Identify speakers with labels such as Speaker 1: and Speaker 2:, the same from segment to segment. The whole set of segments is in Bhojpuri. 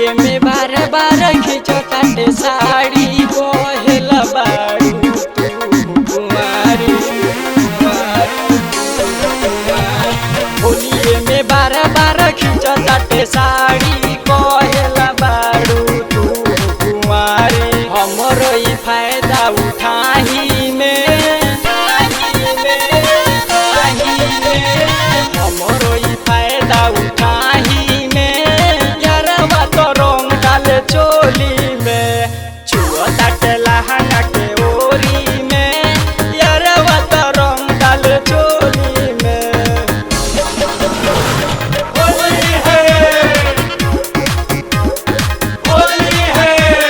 Speaker 1: होलिए में बार बार खींचो काटे साड़ी कोहेल बारू तू कुमारी कुमारी, होलिए में बार बार खींचो काटे साड़ी कोहेल बारू तू कुमारी हमरो ई फायदा उठाही में उठाही में, उठाही में, हमरो ई फायदा उठाही में यारवा तो रंग डाले चोली में छुआ ताटे लहंगा के ओरी में यारवा तो रंग डाले चोली में होली है होली है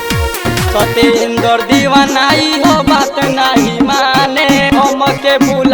Speaker 1: सतेंद्र दीवानाई हो बात नहीं माने हम के भूल